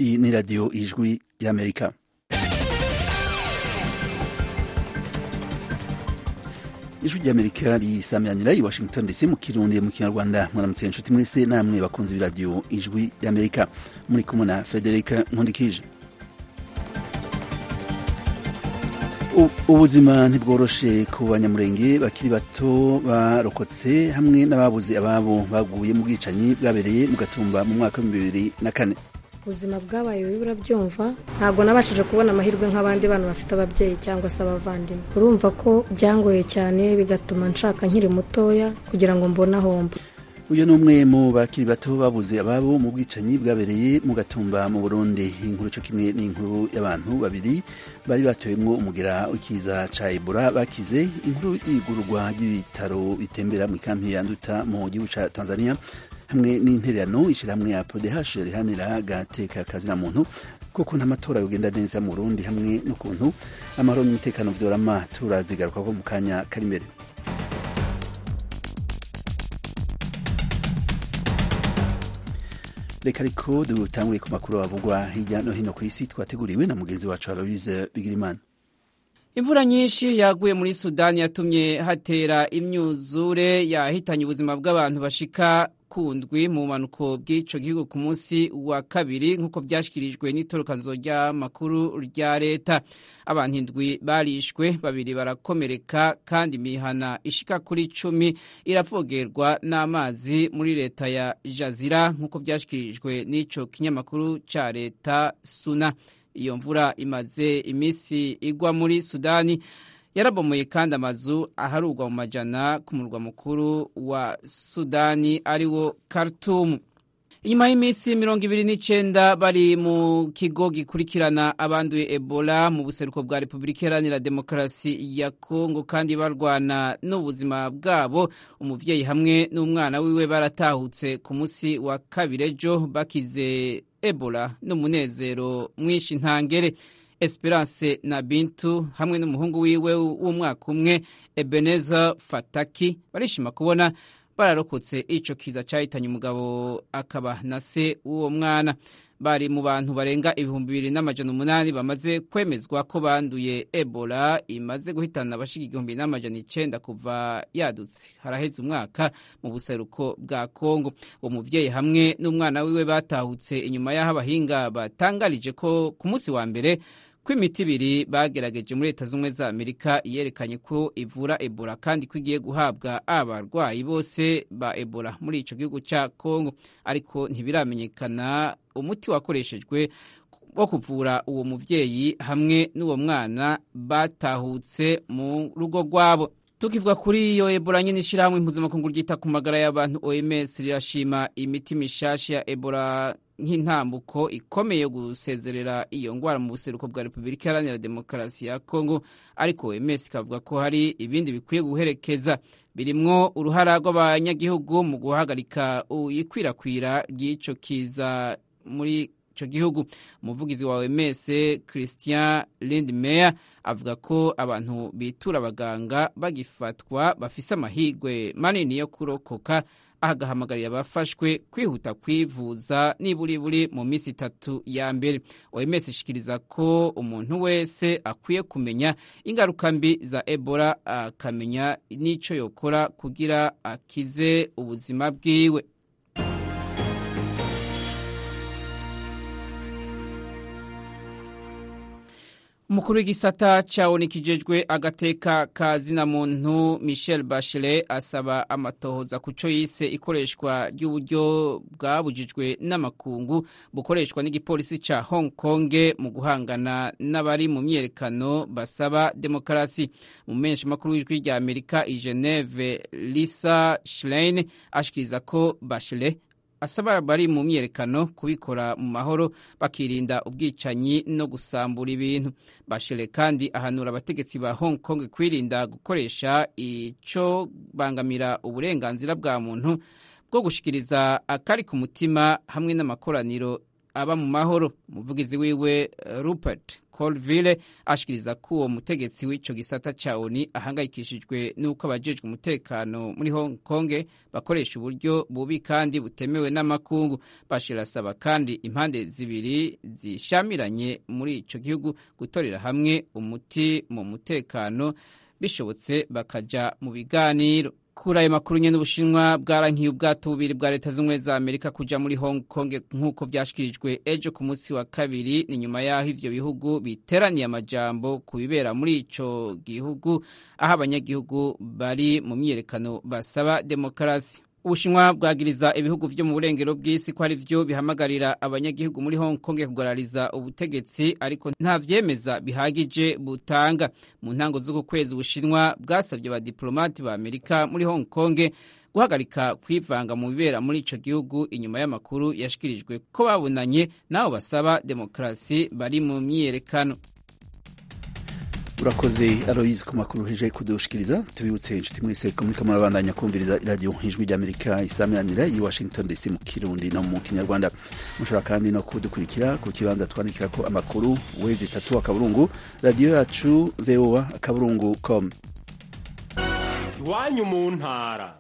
iyi ni radiyo ijwi y'amerika ijwi ry'amerika risamyanira i washington dc mu kirundi mu kinyarwanda mwaramutse inshuti mwese namwe bakunze b'iradiyo ijwi y'amerika muri kumwe na frederica nkundikije ubuzima ntibworoshe ku banyamurenge bakiri bato barokotse hamwe n'ababuze ababo baguye mu bwicanyi bwabereye mu gatumba mu mwaka w'ibihumbi bibiri na kane ubuzima bwabaye bibi urabyumva ntabwo nabashije kubona amahirwe nk'abandi bana bafite ababyeyi cyangwa se abavandimwe urumva ko byangoye cyane bigatuma nshaka nkiri mutoya kugira ngo mbone ahomba uyu ni umwe mu bakiri bato babuze ababo mu bwicanyi bwabereye mu gatumba mu burundi inkuru cyo kimwe n'inkuru y'abantu babiri bari batowemwo umugera w'ikiza ca ebola bakize inkuru y'igururwa ry'ibitaro bitembera mu ikampi ya nduta mu gihugu ca tanzania hamwe n'intererano ishirahamwe ya prodh rihanira gateka kazina muntu kuko n'amatora yogenda neza mu burundi hamwe n'ukuntu amahoro n'umutekano vyorama turazigarukako mu kanya kari imbere reka ariko dutanguriye ku makuru avugwa hirya no hino ku isi twateguriwe na mugenzi wacu aloise bigirimana imvura nyinshi yaguye muri sudani yatumye hatera imyuzure yahitanye ubuzima bw'abantu bashika kundwi mu bumanuko bw'ico gihugu ku munsi wa kabiri nk'uko vyashikirijwe n'itorokanzo ry'amakuru rya leta abantu indwi barishwe babiri barakomereka kandi imihana ishika kuri cumi iravogerwa n'amazi muri leta ya jazira nk'uko vyashikirijwe n'ico kinyamakuru ca leta suna iyo mvura imaze iminsi igwa muri sudani yarabomoye kandi amazu aharugwa mu majana ku murwa mukuru wa sudani ari wo Khartoum inyuma y'iminsi mirongo ibiri n'icenda bari mu kigo gikurikirana abanduye ebola mu buseruko bwa repubulika iharanira demokarasi ya kongo kandi barwana n'ubuzima bwabo umuvyeyi hamwe n'umwana wiwe baratahutse ku munsi wa kabiri ejo bakize ebola n'umunezero mwinshi ntangere esperance na bintu hamwe n'umuhungu wiwe w'umwaka umwe ebeneza fataki barishima kubona bararokotse ico kiza cahitanye umugabo akaba na se w'uwo mwana bari mu bantu barenga ibihumbi bibiri n'amajana umunani bamaze kwemezwa ko banduye ebola imaze guhitana abashika igihumbi n'amajana icenda kuva yadutse haraheze umwaka mu buseruko bwa kongo uwo muvyeyi hamwe n'umwana wiwe batahutse inyuma y'aho abahinga batangarije ko ku munsi wa mbere ko imiti ibiri bagerageje muri leta z'ubumwe za amerika yerekanye ko ivura ebola kandi ko igiye guhabwa abarwayi bose ba ebola muri ico gihugu ca kongo ariko ntibiramenyekana umuti wakoreshejwe wo kuvura uwo muvyeyi hamwe n'uwo mwana batahutse mu rugo rwabo tukivuga kuri iyo ebola nyine ishirahamwe impuzamakungu ryita ku magara y'abantu oms rirashima imiti mishasha ya ebola nk'intambuko ikomeye yo gusezerera iyo ngwara mu buseruko bwa repubulika iharanira demokarasi ya kongo ariko oms ikavuga ko hari ibindi bikwiye guherekeza birimwo uruhara rw'abanyagihugu mu guhagarika ikwirakwira ry'ico kiza muri ico gihugu umuvugizi wa OMS Christian Lindmeier avuga ko abantu bitura abaganga bagifatwa bafise amahirwe manini yo kurokoka ahagahamagarira abafashwe kwihuta kwivuza niburiburi mu minsi itatu ya mbere OMS ishikiriza ko umuntu wese akwiye kumenya ingaruka mbi za Ebola akamenya n'ico yokora kugira akize ubuzima bwiwe umukuru w'igisata cawoni kijejwe agateka ka zina muntu michel bachelet asaba amatohoza ku co yise ikoreshwa ry'uburyo bwabujijwe n'amakungu bukoreshwa n'igipolisi ca hong kong mu guhangana n'abari mu myerekano basaba demokarasi mu menshi makuru w'ijwi rya amerika i geneve lisa schlein ashikiriza ko bachelet asaba bari mu myerekano kubikora mu mahoro bakirinda ubwicanyi no gusambura ibintu bashire kandi ahanura abategetsi ba hong kong kwirinda gukoresha ico bangamira uburenganzira bwa muntu bwo gushikiriza akari ku mutima hamwe n'amakoraniro aba mu mahoro umuvugizi wiwe rupert Colville ashikiriza ko uwo mutegetsi w'ico gisata ca ONU ahangayikishijwe n'uko abajejwe umutekano muri Hong Kong bakoresha uburyo bubi kandi butemewe n'amakungu Bashir asaba kandi impande zibiri zishamiranye muri ico gihugu gutorera hamwe umuti mu mutekano bishobotse bakaja mu biganiro kuri ayo makuru nyene ubushinwa bwarankiye ubwato bubiri bwa leta z'ubumwe za amerika kuja muri hong kong nk'uko vyashikirijwe ejo ku munsi wa kabiri ni nyuma y'aho ivyo bihugu biteraniye amajambo ku bibera muri ico gihugu aho abanyagihugu bari mu myiyerekano basaba demokarasi ubushinwa bwagiriza ibihugu vyo mu burengero bw'isi ko ari vyo bihamagarira abanyagihugu muri hong kong kugarariza ubutegetsi ariko nta vyemeza bihagije butanga mu ntango z'uku kwezi ubushinwa bwasabye abadiplomati ba amerika muri hong kong guhagarika kwivanga mu bibera muri ico gihugu inyuma y'amakuru yashikirijwe ko babonanye n'abo basaba demokarasi bari mu myiyerekano urakoze aloyizi ku makuru heje kudushikiriza tubibutse inshuti mwese ko muriko murabandanya kumviriza iradiyo ijwi ry'amerika isaminanira i washington dc mu kirundi no mu kinyarwanda mushobora kandi no kudukurikira ku kibanza twandikira ko amakuru wezi itatu akaburungu radiyo yacu voa akaburungu com iwanyu mu ntara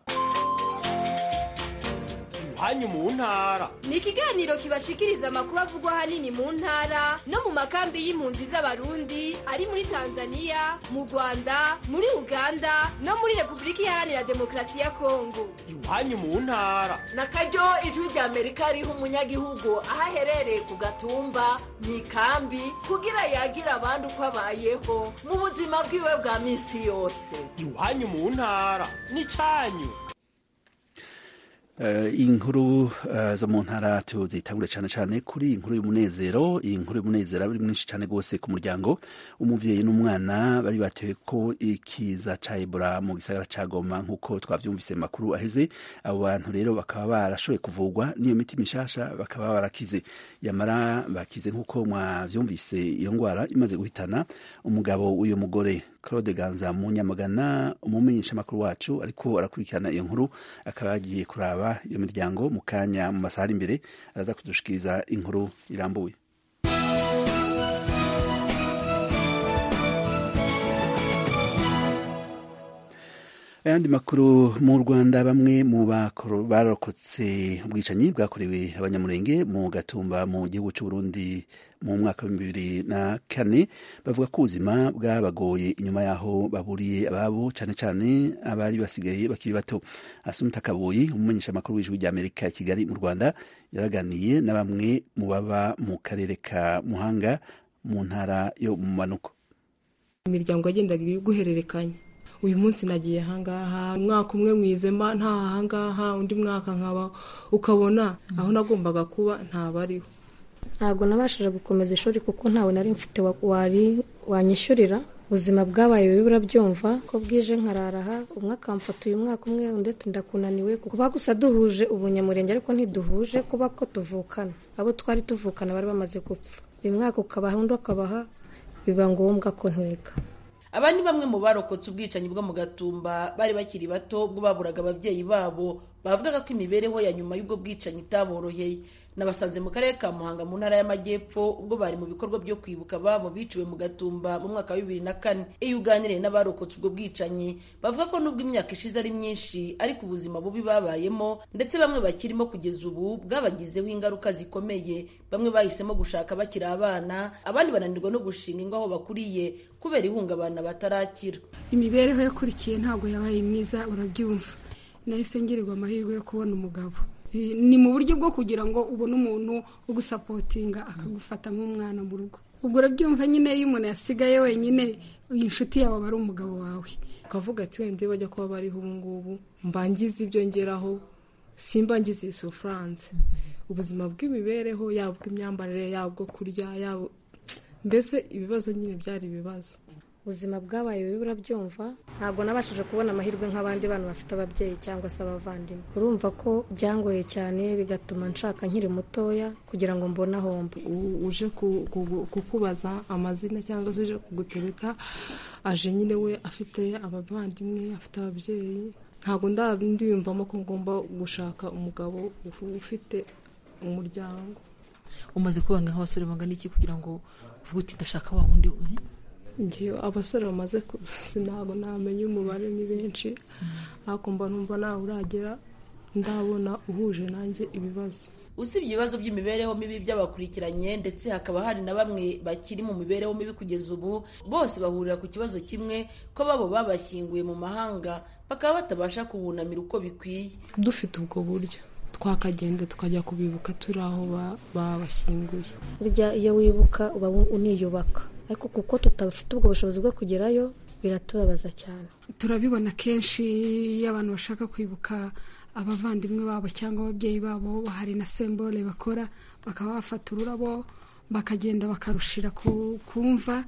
iwanyu mu ntara ni ikiganiro kibashikiriza amakuru avugwa ahanini mu ntara no mu makambi y'impunzi z'abarundi ari muri tanzania mu rwanda muri uganda no muri repubulika iharanira demokarasi ya kongo iwanyu mu ntara na karyo ijwi rya amerika riha umunyagihugu aho aherereye ku gatumba mu ikambi kugira yagira abandi uko abayeho mu buzima bwiwe bwa minsi yose iwanyu mu ntara n'icyanyu Uh, inkuru uh, zo mu ntara tuzitangure cyane cyane kuri inkuru y'umunezero iyi nkuru y'umunezero ari mwinshi cyane rwose ku muryango umuvyeyi n'umwana bari batewe ko ikiza ca Ebola mu gisagara ca Goma nk'uko twavyumvise makuru aheze abo bantu rero bakaba barashoboye kuvugwa n'iyo miti mishasha bakaba barakize yamara bakize nk'uko mwavyumvise iyo ngwara imaze guhitana umugabo w'uyo mugore Claude Ganza mu Nyamagana umumenyesha makuru wacu ariko arakurikirana iyo nkuru akaba yagiye kuraba iyo miryango mu kanya mu masaha ari imbere araza kudushikiriza inkuru irambuye ayandi makuru mu rwanda bamwe mu barokotse ubwicanyi bwakorewe abanyamurenge mu gatumba mu gihugu cy'uburundi mu mwaka w'ibihumbi bibiri na kane bavuga ko ubuzima bwabagoye inyuma y'aho baburiye ababo cyane cyane abari basigaye bakiri bato asumta kaboyi umumenyesha amakuru w'ijwi ry'amerika i kigali mu rwanda yaraganiye na bamwe mu baba mu karere ka muhanga mu ntara yo mu manuko imiryango yagendaga guhererekanya uyu munsi nagiye ahangaha umwaka umwe mwizema nta ahangaha undi mwaka nkaba ukabona aho nagombaga kuba ntabariho ntabwo nabashije gukomeza ishuri kuko ntawe nari mfite wari wanyishyurira ubuzima bwabaye bibi urabyumva ko bwije nkararaha umwe akamfata uyu mwaka umwe undi ati ndakunaniwe kuba gusa duhuje ubunyamurenge ariko ntiduhuje kuba ko tuvukana abo twari tuvukana bari bamaze gupfa uyu mwaka ukabaha undi ukabaha biba ngombwa ko ntwega aba ni bamwe mu barokotse ubwicanyi bwo mu gatumba bari bakiri bato ubwo baburaga ababyeyi babo bavugaga ko imibereho ya nyuma y'ubwo bwicanyi itaboroheye nabasanze mu karere ka muhanga mu ntara y'amajyepfo ubwo bari mu bikorwa byo kwibuka ababo biciwe mu gatumba mu mwaka wa bibiri na kane iyo uganiriye n'abarokotse ubwo bwicanyi bavuga ko nubwo imyaka ishize ari myinshi ariko ubuzima bubi babayemo ndetse bamwe bakirimo kugeza ubu bwabagizeho ingaruka zikomeye bamwe bahisemo gushaka bakiri abana abandi bananirwa no gushinga ingo aho bakuriye kubera ihungabana batarakira imibereho yakurikiye ntabwo yabaye myiza urabyumva nahise ngirirwa amahirwe yo kubona umugabo ni mu buryo bwo kugira ngo ubone umuntu ugusapotinga akagufata nk'umwana mu rugo ubwo urabyumva nyine iyo umuntu yasigaye wenyine iyi nshuti yawe aba ari umugabo wawe ukavuga ati wenda iyo bajya kuba bariho ubu ngubu mbangize ibyo ngeraho simba ngize iyi sofuranse ubuzima bw'imibereho yaba ubw'imyambarire yaba ubwo kurya yaba mbese ibibazo nyine byari ibibazo ubuzima bwabaye bibi urabyumva ntabwo nabashije kubona amahirwe nk'abandi bana bafite ababyeyi cyangwa se abavandimwe urumva ko byangoye cyane bigatuma nshaka nkiri mutoya kugira ngo mbone ahomba uje kukubaza amazina cyangwa se uje kugutereta aje nyine we afite abavandimwe afite ababyeyi ntabwo ndiyumvamo ko ngomba gushaka umugabo ufite umuryango umaze kubanga nk'abasore bangana iki kugira ngo uvuge uti ndashaka wa wundi ngewe abasore bamaze kuza ntabwo namenya umubare ni benshi ariko mba numva nawe uragera ndabona uhuje nanjye ibibazo usibye ibibazo by'imibereho mibi by'abakurikiranye ndetse hakaba hari na bamwe bakiri mu mibereho mibi kugeza ubu bose bahurira ku kibazo kimwe ko babo babashyinguye mu mahanga bakaba batabasha kubunamira uko bikwiye dufite ubwo buryo twakagenda tukajya kubibuka turi aho babashyinguye burya iyo wibuka uba uniyubaka ariko kuko tutabafite ubwo bushobozi bwo kugerayo biratubabaza cyane turabibona kenshi iyo abantu bashaka kwibuka abavandimwe babo cyangwa ababyeyi babo hari na sembole bakora bakaba bafata ururabo bakagenda bakarushira kumva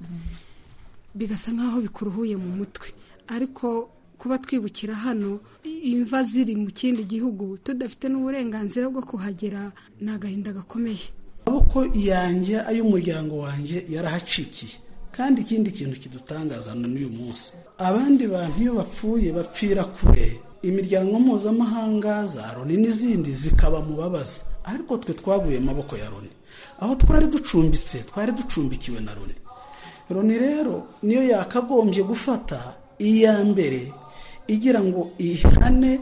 bigasa nk'aho bikuruhuye mu mutwe ariko kuba twibukira hano imva ziri mu kindi gihugu tudafite n'uburenganzira bwo kuhagera ni agahinda gakomeye amaboko yanjye ay'umuryango wanjye yarahacikiye kandi ikindi kintu kidutangaza n'uyu munsi abandi bantu iyo bapfuye bapfira kure imiryango mpuzamahanga za loni n'izindi zikaba mu babaza ariko twe twaguye amaboko ya loni aho twari ducumbitse twari ducumbikiwe na loni loni rero niyo yakagombye gufata iya mbere igira ngo ihane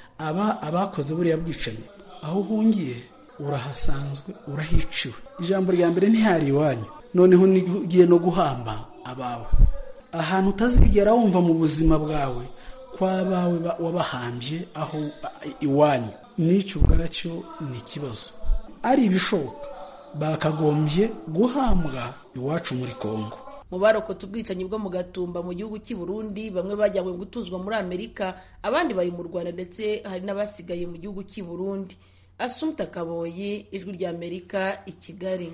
aba abakoze buriya bwicanyi aho uhungiye urahasanzwe urahiciwe ijambo rya mbere ntihari iwanyu noneho ugiye no guhamba abawe ahantu utazigera wumva mu buzima bwawe kw'abawe wabahambye aho iwanyu n'icyo ubwacyo ni ikibazo ari ibishoboka bakagombye guhambwa iwacu muri kongo mu barokotse ubwicanyi bwo mu gatumba mu gihugu cy'i Burundi bamwe bajyanywe gutuzwa muri amerika abandi bari mu rwanda ndetse hari n'abasigaye mu gihugu cy'i Burundi asumta kaboyi ijwi rya amerika i kigali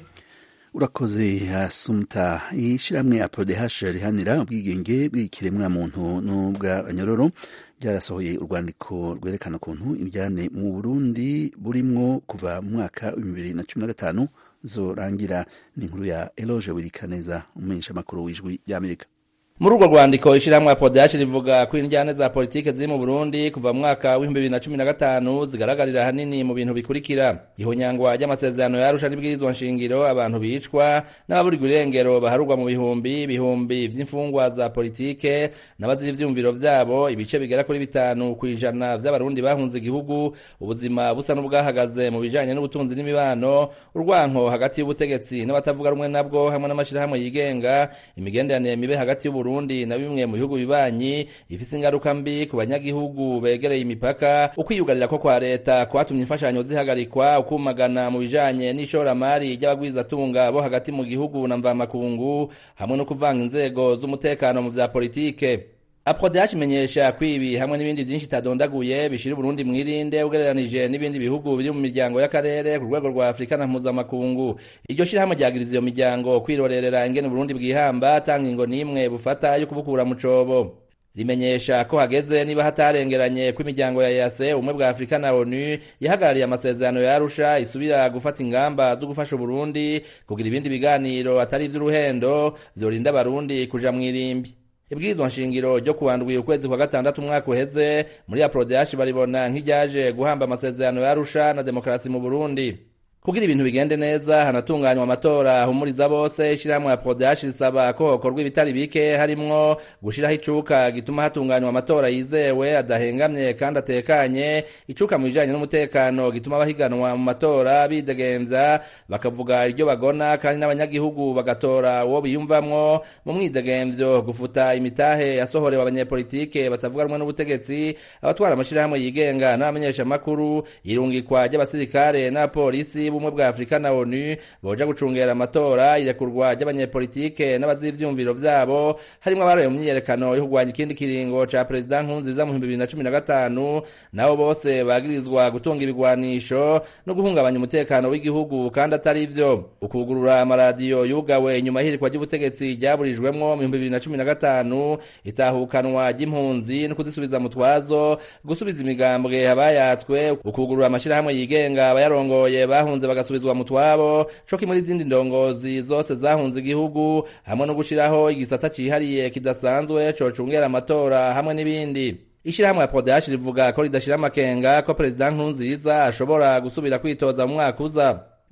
urakoze asumta ishyirahamwe ya prodehashe rihanira ubwigenge bw'ikiremwa muntu n'ubw'abanyororo byarasohoye urwandiko rwerekana ukuntu ibyane mu burundi burimwo kuva mu mwaka wa bibiri na cumi na gatanu zorangira ni inkuru ya eloge wirikaneza umumenyeshamakuru w'ijwi ry'amerika muri urwo rwandiko ishyirahamwe ya podashi rivuga ko injyane za politiki ziri mu burundi kuva mu mwaka w'ibihumbi bibiri na cumi na gatanu zigaragarira ahanini mu bintu bikurikira ihonyangwa ry'amasezerano yarusha n'ibwirizwa nshingiro abantu bicwa n'ababurirwa irengero baharurwa mu bihumbi ibihumbi vy'imfungwa za politike n'abazira ivyumviro vyabo ibice bigera kuri bitanu ku ijana vy'abarundi bahunze igihugu ubuzima busa n'ubwahagaze mu bijanye n'ubutunzi n'imibano urwanko hagati y'ubutegetsi n'abatavuga rumwe nabwo hamwe n'amashirahamwe yigenga imigenderanire mibe hagati y'ubu Burundi na bimwe mu bihugu bibanyi ifise ingaruka mbi ku banyagihugu begereye imipaka ukwiyugarira ko kwa leta kwatumye imfashanyo zihagarikwa ukumagana mu bijanye n'ishoramari ry'abagwizatunga bo hagati mu gihugu na mvamakungu hamwe no kuvanga inzego z'umutekano mu vya politike aprodh imenyesha ko ibi hamwe n'ibindi vyinshi itadondaguye bishira uburundi mwirinde ugereranije n'ibindi bihugu biri mu miryango y'akarere ku rwego rwa afurika na mpuzamakungu iryo shirahamwe ryagiriza iyo miryango kwirorerera ingene uburundi bwihamba tanga ingo n'imwe bufata yo kubukura mu cobo rimenyesha ko hageze niba hatarengeranye ko imiryango ya yase ubumwe bwa afurika na onu yahagarariye amasezerano ya arusha isubira gufata ingamba zo gufasha uburundi kugira ibindi biganiro atari ivy'uruhendo vyorinda abarundi kuja mw'irimbi ibwirizwa nshingiro ryo kuwandwi ukwezi kwa gatandatu umwaka uheze muri aprodeashi baribona nk'iryaje guhamba amasezerano ya arusha na demokarasi mu burundi kugira ibintu bigende neza hanatunganywa amatora ahumuriza bose ishyirahamwe ya prodeashi risaba ko hokorwa ibitari bike harimwo gushiraho icuka gituma hatunganywa amatora yizewe adahengamye kandi atekanye icuka mu bijanye n'umutekano gituma abahiganwa mu matora bidegemvya bakavuga iryo bagona kandi n'abanyagihugu bagatora uwo biyumvamwo mu mwidegemvyo gufuta imitahe yasohorewe abanyepolitike batavuga rumwe n'ubutegetsi abatwara amashirahamwe yigenga n'abamenyeshamakuru irungikwa ry'abasirikare n'abapolisi b'ubumwe bwa afurika na onu boja gucungera amatora irekurwa ry'abanyepolitike n'abazira ivyumviro vyabo harimwo abaroye mu myiyerekano yo kurwanya ikindi kiringo ca perezida nkurunziza mu bihumbi bibiri na cumi na gatanu nabo bose bagirizwa gutunga ibigwanisho no guhungabanya umutekano w'igihugu kandi atari ivyo ukugurura amaradiyo yugawe inyuma y'ihirikwa ry'ubutegetsi ryaburijwemwo mu bihumbi bibiri na cumi na gatanu itahukanwa ry'impunzi no kuzisubiza mu twazo gusubiza imigambwe abayatswe ukugurura amashirahamwe yigenga abayarongoye bahunze bagasubizwa mu twabo co kimwe n'izindi ndongozi zose zahunze igihugu hamwe no gushiraho igisata cihariye kidasanzwe cocungera amatora hamwe n'ibindi ishirahamwe ya podashi rivuga ko ridashira amakenga ko perezida nkurunziza ashobora gusubira kwitoza mu mwaka uza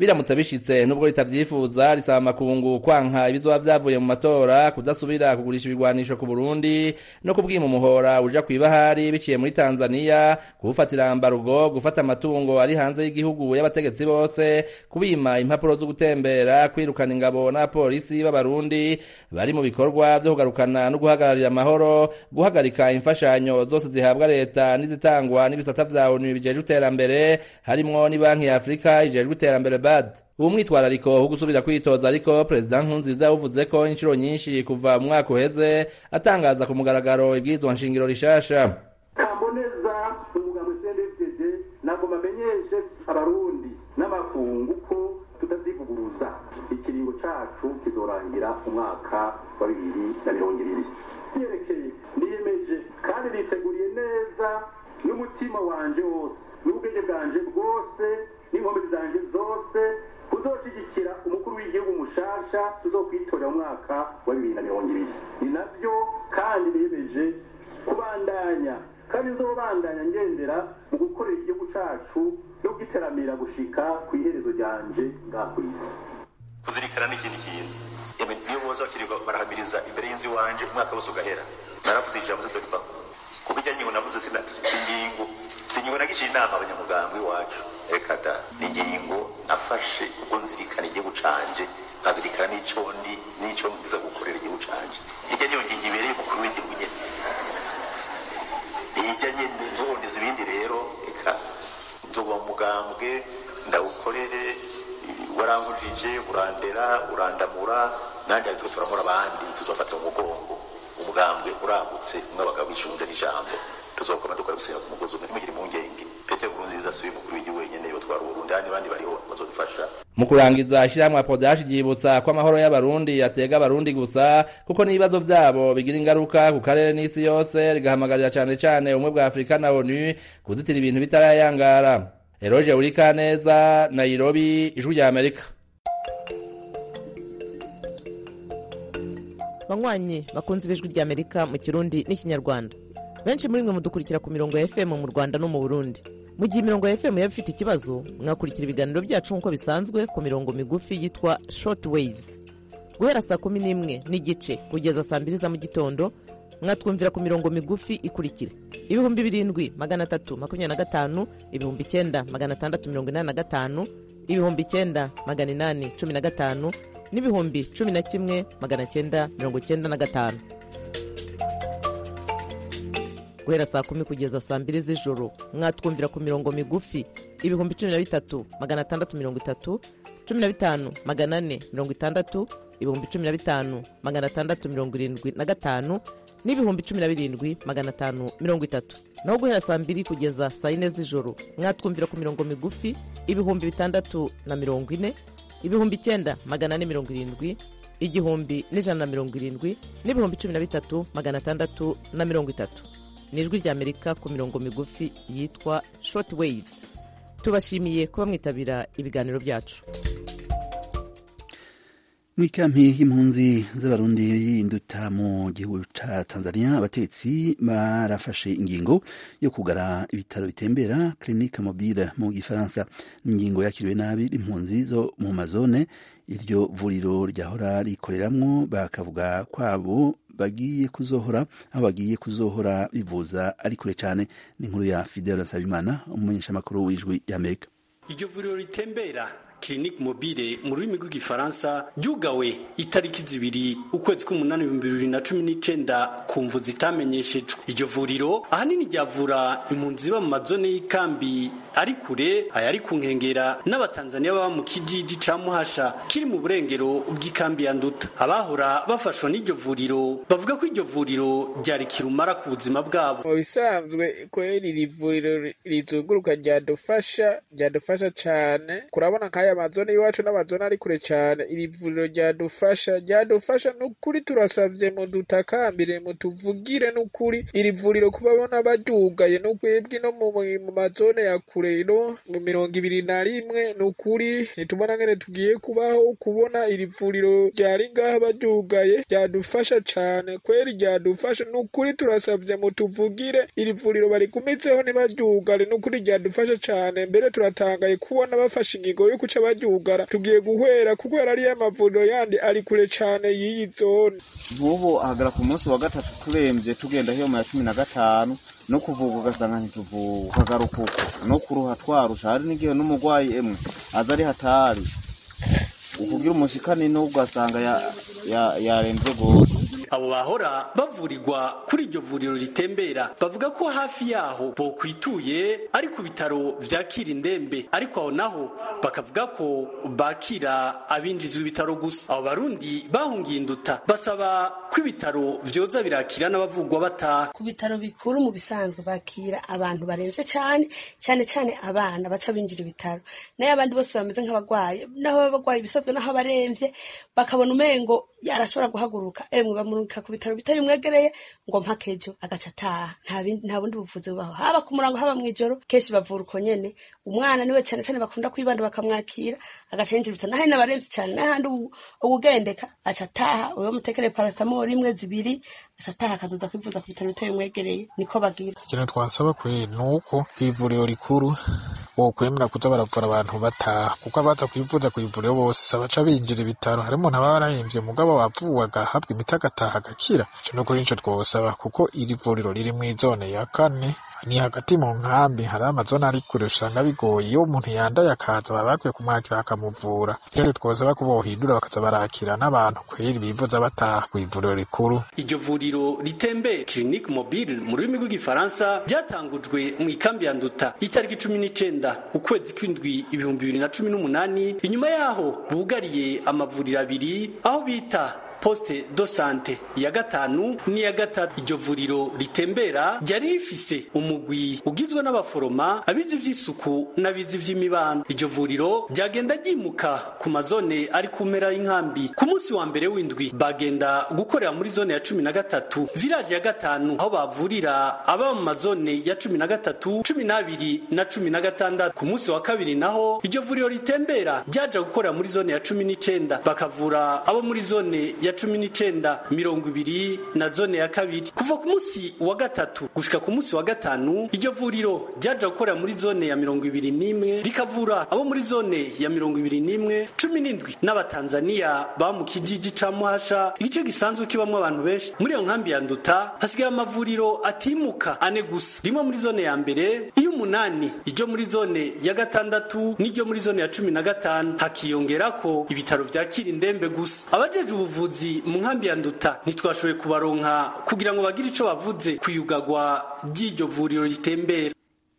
biramutse bishitse nubwo ritavyifuza risaba amakungu kwanka ibizoba vyavuye mu matora kudasubira kugurisha ibigwanisho ku Burundi no kubwima umuhora uja kwibahari biciye muri Tanzania kuwufatira ambarugo gufata amatungo ari hanze y'igihugu y'abategetsi bose kubima impapuro zo gutembera kwirukana ingabo n'abapolisi b'abarundi bari mu bikorwa vyo kugarukana no guhagararira amahoro guhagarika imfashanyo zose zihabwa leta n'izitangwa n'ibisata vya ONU bijejwe iterambere harimwo ni banki ya Afrika ijejwe iterambere BAD uwo mwitwarariko wo gusubira kwitoza ariko perezida nkurunziza yavuze ko inshuro nyinshi kuva mu mwaka uheze atangaza ku mugaragaro ibwirizwa nshingiro rishasha kamboneza umugambi CNDD ntabwo bamenyeshe abarundi n'amakungu ko tutazivuguruza ikiringo cacu kizorangira umwaka wa bibiri na mirongo ibiri yerekeye niyemeje kandi niteguriye neza n'umutima wanje wose n'ubwenge bwanje bwose n'inkomezi zanje zose kuzoshigikira umukuru w'igihugu mushasha tuzokwitorera mu mwaka wa bibiri na mirongo ibiri ni navyo kandi niyemeje kubandanya kandi nzobandanya ngendera mu gukorera igihugu cacu no kugiteramira gushika ku iherezo ryanje ngaha ku isi kuzirikana n'ikindi kintu Yemwe, niyo boza bakirirwa barahamiriza imbere y'inzu iwanje umwaka wose ugahera naravuze ijambo zidorivaho kuko ijya ngingo navuze sina- si ingingo si ingingo nagishiye inama abanyamuganga iwacu reka da ni ingingo nafashe ubwo nzirikana igihugu canje nkazirikana n'ico ndi n'ico ngiza gukorera igihugu canje ijya niyo ngingo ibereye umukuru w'igihugu nyene ijya nyene nzoboneza ibindi rero reka nzoba mu mugambwe ndawukorere warangujije urandera urandamura nanjye ariko turamura abandi tuzofatira mu mugongo umugambwe uragutse umwe abagabo icunja n'ijambo tuzokoma dukora gusenga ku mugozi umwe ntimugire impungenge petero nkurunziza si we mukuru w'igihugu wenyene yotwara uburundi handi abandi bariho bazodufasha mu kurangiza ishyirahamwe apodashi ryibutsa ko amahoro y'abarundi yatega abarundi gusa kuko n'ibibazo vyabo bigira ingaruka ku karere n'isi yose rigahamagarira cane cane ubumwe bwa afurika na onu kuzitira ibintu bitarayangara eroje urikaneza nairobi ijwi rya amerika banywanyi bakunze ibijwi rya amerika mu kirundi n'ikinyarwanda benshi muri mwe mudukurikira ku mirongo ya fm mu rwanda no mu burundi mu gihe imirongo ya fm yaba ifite ikibazo mwakurikira ibiganiro byacu nk'uko bisanzwe ku mirongo migufi yitwa short waves guhera saa kumi n'imwe n'igice kugeza saa mbiri za mu gitondo mwatwumvira ku mirongo migufi ikurikira ibihumbi birindwi magana atatu makumyabiri na gatanu ibihumbi icyenda magana atandatu mirongo inani na gatanu ibihumbi icyenda magana inani cumi na gatanu n'ibihumbi cumi na kimwe magana cyenda mirongo cyenda na gatanu guhera saa kumi kugeza saa mbiri z'ijoro mwatwumvira ku mirongo migufi ibihumbi cumi na bitatu magana atandatu mirongo itatu cumi na bitanu magana ane mirongo itandatu ibihumbi cumi na bitanu magana atandatu mirongo irindwi na gatanu n'ibihumbi cumi na birindwi magana atanu mirongo itatu naho guhera saa mbiri kugeza saa yine z'ijoro mwatwumvira ku mirongo migufi ibihumbi bitandatu na mirongo ine ibihumbi icyenda magana ane mirongo irindwi igihumbi n'ijana na mirongo irindwi n'ibihumbi cumi na bitatu magana atandatu na mirongo itatu ni ijwi ry'amerika ku mirongo migufi yitwa short waves tubashimiye kuba mwitabira ibiganiro byacu mu ikampi y'impunzi z'abarundi y'induta mu gihugu ca tanzania abategetsi barafashe ingingo yo kugara ibitaro bitembera clinique mobile mu gifaransa ingingo yakiriwe nabi impunzi zo mu mazone iryo vuriro ryahora rikoreramwo bakavuga kwabo bagiye kuzohora aho bagiye kuzohora bivuza ari kure cyane ni inkuru ya fidel nsabimana umumenyeshamakuru w'ijwi y'amerika iryo vuriro ritembera clinique mobile mu rurimi rw'igifaransa ryugawe itariki zibiri ukwezi k'umunani ibihumbi bibiri na cumi n'icenda ku mvu zitamenyeshejwe iryo vuriro ahanini ryavura impunzi ziba mu mazone y'ikambi ari kure ayari ku nkengera n'abatanzaniya baba mu kijiji ca muhasha kiri mu burengero bw'ikambi ya nduta abahora bafashwa n'iryo vuriro bavuga ko iryo vuriro ryari kirumara ku buzima bwabo mu bisanzwe kweri iri vuriro rizunguruka ryadufasha ryadufasha cane kurabona nk'aya mazone y'iwacu n'amazone ari kure cane iri vuriro ryadufasha ryadufasha n'ukuri turasavye mudutakambire mutuvugire n'ukuri iri vuriro kubabona baryugaye n'ukwebwe no mu mu mazone ya kure no mu mirongo ibiri na rimwe n'ukuri nitubona ngene tugiye kubaho kubona iri vuriro ryari ngaha baryugaye ryadufasha cane kweri ryadufasha n'ukuri turasavye mutuvugire iri vuriro barigumitseho ntibaryugare n'ukuri ryadufasha cane mbere turatangaye kubona bafashe ingingo yo kuca baryugara tugiye guhwera kuko ariyo amavuriro yandi ari kure cane y'iyi zone nk'ubu ahagara ku munsi wa gatatu turemvye tugenda hiyo mu ya cumi na gatanu no kuvuga ugasanga ntituvuga ukagaruka uko no kuruha twarusha hari n'igihe n'umurwayi emwe aza ari hatari ukugira umushikani n'ugasanga yaremvye gose abo bahora bavurirwa kuri iryo vuriro ritembera bavuga ko hafi yaho bokwituye ari ku bitaro vyakira indembe ariko aho naho bakavuga ko bakira abinjizwa ibitaro gusa abo barundi bahungiye induta basaba ko ibitaro vyoza birakira n'abavugwa bataha ku bitaro bikuru mu bisanzwe bakira abantu baremvye cane cane cane abana baca binjira ibitaro nayo abandi bose bameze nk'abagwayi naho baba bagwaye ibisanzwe naho baremvye bakabona umengo arashobora guhaguruka emwe bamurungika ku bitaro bitari bimwegereye ngo mpaka ejo agaca ataha nta bundi buvuzi bubaho haba ku murango haba mw'ijoro kenshi bavura uko nyene umwana niwe cane cane bakunda kwibanda bakamwakira agaca yinjira ibitaro naho n'abaremvye cane n'ahandi ubugendeka aca ataha uwo mutekereye paracetamol imwe zibiri aca ataha akazoza kwivuza ku bitaro bitari bimwegereye niko bagira ikintu twasaba kweri ni uko kw'ivuriro rikuru bokwemera kuza baravura abantu bataha kuko abaza kwivuza kw'ivuriro bose baca binjira ibitaro harimo n'ababa barahemvye mugabo wavuwe agahabwa imiti agataha agakira ico no kuri nico twosaba kuko iri vuriro riri mw'izone ya kane ni hagati mu nkambi hari amazone ari kure usanga bigoye iyo umuntu yandaye akaza baba bakwiye kumwakira bakamuvura rero twosaba ko bohindura bakaza barakira n'abantu kweri bivuza bataha kw'ivuriro rikuru iryo vuriro ritembe clinique mobile mu rurimi rw'igifaransa ryatangujwe mu ikambi ya nduta itariki cumi n'icenda ukwezi kw'indwi ibihumbi bibiri na cumi n'umunani inyuma yaho bugariye amavuriro abiri aho bita poste do sante ya gatanu n'iya gatatu iryo vuriro ritembera ryari rifise umugwi ugizwe n'abaforoma abizi ivy'isuku n'abizi ivy'imibano iryo vuriro ryagenda ryimuka ku mazone ari ku mpera y'inkambi ku munsi wa mbere w'indwi bagenda gukorera muri zone ya cumi na gatatu village ya gatanu aho bavurira aba mu mazone ya cumi na gatatu cumi n'abiri na cumi na gatandatu ku munsi wa kabiri naho iryo vuriro ritembera ryaja gukorera muri zone ya cumi n'icenda bakavura abo muri zone ya cumi n'icenda mirongo ibiri na zone ya kabiri kuva ku munsi wa gatatu gushika ku munsi wa gatanu iryo vuriro ryaja gukorera muri zone ya mirongo ibiri n'imwe rikavura abo muri zone ya mirongo ibiri n'imwe cumi n'indwi n'abatanzaniya ba mu kijiji ca muhasha igice gisanzwe kibamwo abantu benshi muri iyo nkambi ya nduta hasigaye amavuriro atimuka ane gusa rimwe muri zone ya mbere iyo umunani iryo muri zone ya gatandatu n'iryo muri zone ya cumi na gatanu hakiyongerako ibitaro vyakira indembe gusa abajeje ubuvuzi mu nkambi ya nduta ntitwashoboye kubaronka kugira ngo bagire ico bavuze kuyugagwa ry'iryo vuriro ritembera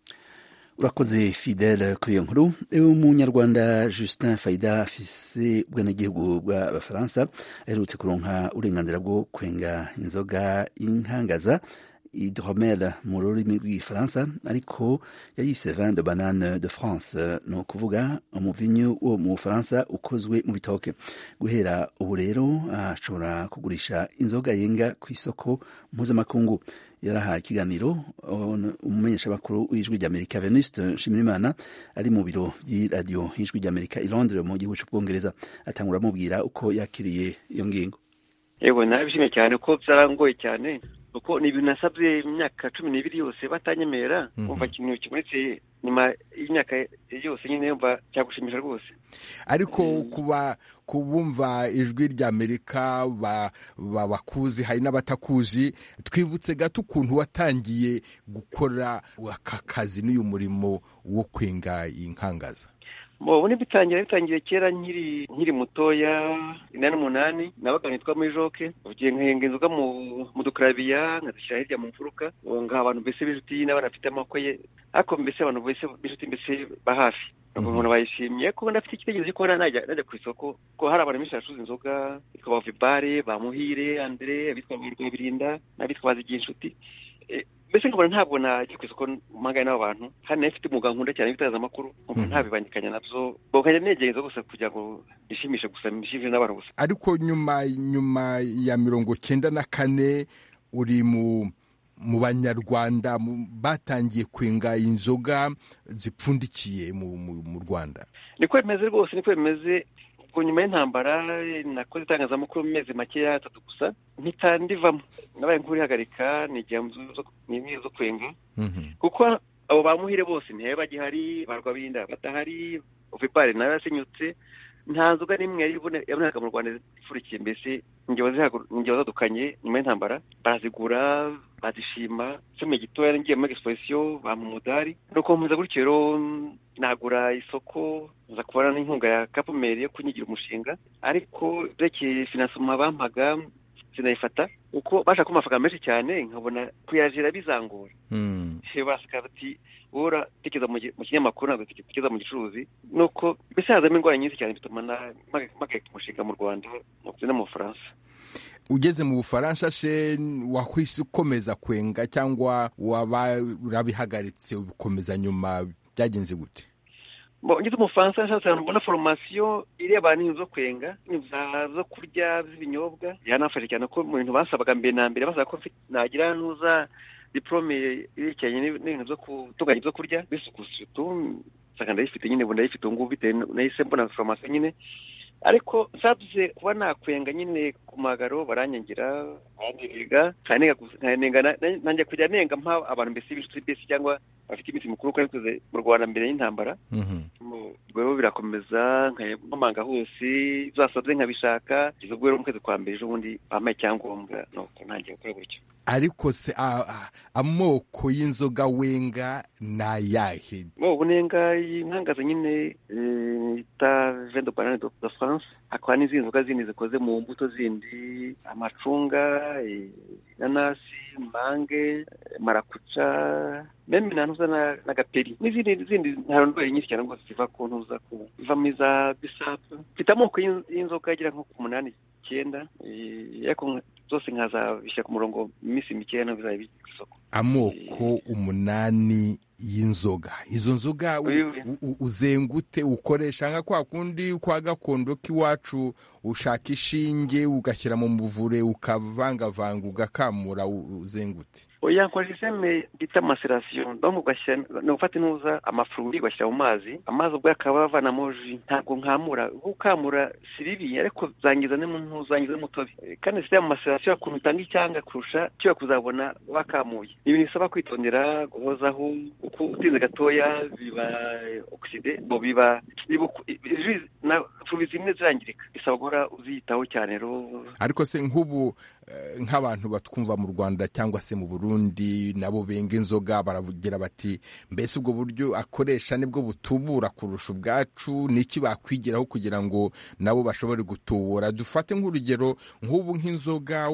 urakoze fidele kuri iyo nkuru umunyarwanda justin faida afise ubwenegihugu bw'abafaransa aherutse kuronka uburenganzira bwo kwenga inzoga y'inkangaza hydromel mu rurimi rw'igifaransa ariko yayise vin de banane de france ni ukuvuga umuvinyu wo mu bufaransa ukozwe mu bitoke guhera ubu rero ashobora kugurisha inzoga yenga ku isoko mpuzamakungu yarahaye ikiganiro umumenyeshamakuru w'ijwi ry'amerika venuste nshimirimana ari mu biro by'iradiyo y'ijwi ry'amerika i londres mu gihugu cy'ubwongereza atangura amubwira uko yakiriye iyo ngingo yewe nabishimye cyane ko byarangoye cyane kuko ni ibintu nasabye imyaka cumi n'ibiri yose batanyemera umva ikintu kibonetse nyuma y'imyaka yose nyine yumva cyagushimisha rwose ariko kuba kubumva ijwi ry'amerika bakuzi hari n'abatakuzi twibutse gato ukuntu watangiye gukora aka kazi n'uyu murimo wo kwenga inkangaza ubu bitangira bitangiye kera nkiri nkiri mutoya inani n'umunani nabaga nitwa muri joke ugiye nkahenga inzoga mu dukarabiya nkazishyira hirya mu mfuruka ngaha abantu mbese b'inshuti n'abana bafite amaboko ye ariko mbese abantu bese b'inshuti mbese ba hafi umuntu bayishimye ko ndafite igitekerezo cyo kuba najya ku isoko ko hari abantu benshi bacuruza inzoga bitwa ba vibare ba muhire andre abitwa ba birinda n'abitwa bazigiye inshuti mbese nkabona ntabwo najya ku isoko mpangane n'abo bantu hano nayo mfite umwuga nkunda cyane w'itangazamakuru nkumva ntabibangikanya nabyo nkajya negereza gusa kugira ngo nishimishe gusa nishimishe n'abantu gusa ariko nyuma nyuma ya mirongo cyenda na kane uri mu mu banyarwanda batangiye kwenga inzoga zipfundikiye mu rwanda niko bimeze rwose niko bimeze ubwo nyuma y'intambara nakoze itangazamakuru mu mezi makeya atatu gusa mpita ndivamo nabaye nk'urihagarika ni igihe zo kwenga kuko abo ba muhire bose ntibabe bagihari barwa binda badahari ovipari nayo yasenyutse nta nzoga n'imwe yari ibone- yabonaga mu rwanda ifurikiye mbese ingero zihagu- ingero zadukanye nyuma y'intambara barazigura bazishima nsomye gitoya ngiye muri exposition bampa umudari nuko mpuza gutyo rero nagura isoko nza kubona n'inkunga ya kapumeri yo kunyigira umushinga ariko brekeye finansoma bampaga sinayifata uko bashaka kumpa amafaranga menshi cyane nkabona kuyajira bizangora baseka bati wowe uratekereza mu gi- mu kinyamakuru ntabwo utekereza mu gicuruzi nuko mbese hazamo indwara nyinshi cyane bituma na- mpagarika umushinga mu rwanda ndetse no mu bufaransa ugeze mu bufaransa se wahise ukomeza kwenga cyangwa waba urabihagaritse ubikomeza nyuma byagenze gute Bo, ngeze mu Bufaransa nshatse ahantu mbona foromasiyo ireba n'ibintu zo kwenga n'ibintu za- zo kurya z'ibinyobwa yanafashe cyane ko mu bintu basabaga mbere na mbere basaba ko mfite- nagira nuza diplome yerekeranye n'ib- n'ibintu byo gutunganya ibyo kurya bisuku sutu nsanga ndayifite nyine ubu ndayifite ubu ngubu bitewe n- nahise mbona foromasiyo nyine ariko nsabuze kuba nakwenga nyine ku magaro baranyangira barandiriga nkanenga gusa- nkanenga na- na- nanjye kujya nenga mpa abantu mbese b'inshuti mbese cyangwa bafite iminsi mikuru kuko nabikoze mu rwanda mbere y'intambara rwego birakomeza nkamanga hose zasabye nkabishaka kugeza ubwo rero mu kwezi kwa mbere ejo bundi bampaye icyangombwa nuko ntangiye gukora gutyo ariko se a- a- amoko y'inzoga wenga ni ayahe bo bunenga inkangaza nyine eh, ita vin de banane de de france hakaba n'izindi nzoga zindi zikoze mu mbuto zindi amacunga eh, inanasi mange eh, marakuca meme na ntuza na- n'agaperi n'izindi zindi ntarondwere nyinshi cyane rwose ziva ku ntuza ku ziva muri za bisapu mfite amoko y'in- y'inzoga agera nko ku munani icyenda eh, ariko nka- zose nkazabishyira ku murongo mu minsi mikeya ntabwo bizaba biri ku isoko amoko umunani y'inzoga izo nzoga u- u- u- uzengute ukoresha nka kwa kundi kwa gakondo k'iwacu ushaka ishinge ugashyira mu muvure ukavangavanga ugakamura u- uzengute oya nkora iseme bita maserasiyo donc ugashyira ni ugufata inuza amafururi ugashyira mu mazi amazi ubwo akaba avanamo ji ntabwo nkamura gukamura si bibi ariko zangiza n'umuntu zangiza n'umutobe Eh, kandi sitya mu maserasiyo ukuntu utanga icyanga kurusha cyo kuzabona wakamuye ni ibintu bisaba kwitondera guhozaho uko utinze gatoya biba oxide bo biba biba uku- ji na furi zimwe zirangirika bisaba guhora uziyitaho cyane rero ariko se nk'ubu eh, nk'abantu batwumva mu rwanda cyangwa se mu burundi nabo benga inzoga baravugira bati mbese ubwo buryo akoresha nibwo butubura kurusha ubwacu niki bakwigiraho kugira ngo nabo bashobore gutubura dufate nk'urugero nk'ubu nk'inzoga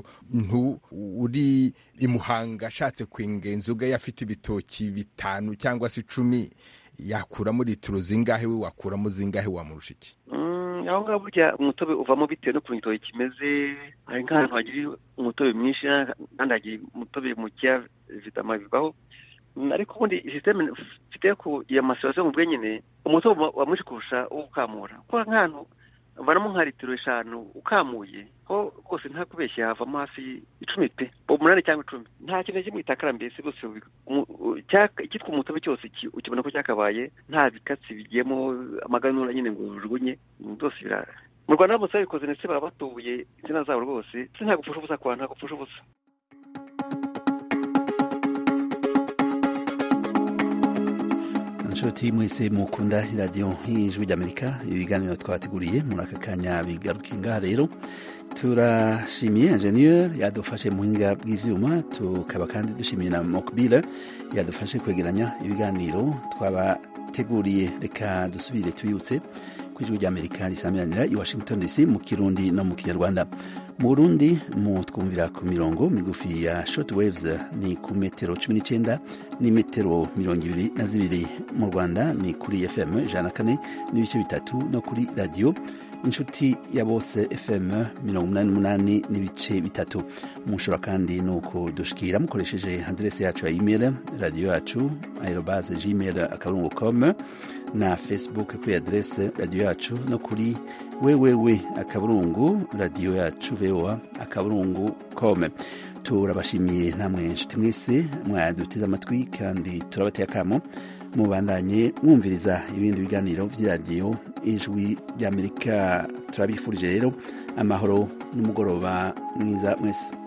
umuntu uri i muhanga ashatse kwenga inzoga ye afite ibitoki bitanu cyangwa se icumi yakuramo litiro zingahe we wakuramo zingahe wamurusha iki Mm, aho ngaho burya umutobe uvamo bitewe n'ukuntu igitoki kimeze hari nk'ahantu hagira umutobe mwinshi n'ahandi hagira umutobe mukeya vitama bivaho Mm, ariko ubundi sisiteme mfite ku ya maserasiyo mu bwenyine umutobe uba- uba mwinshi kurusha uwo ukamura kuko nk'ahantu vanamo nka litiro eshanu ukamuye ho rwose nta kubeshya havamo hafi icumi pe umunani cyangwa icumi nta kintu na kimwe itakara mbese rwose ubi- umu- u- cyaka- icyitwa umutobe cyose ki- ukibona ko cyakabaye nta bikatsi bigiyemo amaganura nyine ngo ujugunye byose birara mu rwanda baramutse babikoze ndetse baba batubuye insina zabo rwose ndetse nta gupfusha ubusa kwa nta gupfusha ubusa inshuti mwese mukunda iradiyo y'ijwi ry'amerika ibiganiro twabateguriye muri aka kanya bigaruka ngaha rero turashimiye enjeniyeri yadufashe mu buhinga bw'ibyuma tukaba kandi dushimiye na mokubira yadufashe kwegeranya ibiganiro twabateguriye reka dusubire tubibutse ku ijwi ry'amerika risamiranira i washington dc mu kirundi no mu kinyarwanda mu burundi mu twumvira ku mirongo migufi ya short waves ni ku metero cumi n'icyenda ni metero mirongo ibiri na zibiri mu rwanda ni kuri fm ijana na kane n'ibice bitatu no kuri radiyo inshuti ya bose fm mirongo umunani n'umunani n'ibice bitatu mushobora kandi ni ukudushikira mukoresheje aderesi yacu ya email radiyo yacu aerobase gmail akaburungu com na facebook kuri aderesi radiyo yacu no kuri wewewe akaburungu radiyo yacu voa akaburungu com turabashimiye namwe inshuti mwese mwaduteze amatwi kandi turabateye akamo mubandanye mwumviriza ibindi biganiro by'iradiyo ijwi ry'amerika turabifurije rero amahoro n'umugoroba mwiza mwese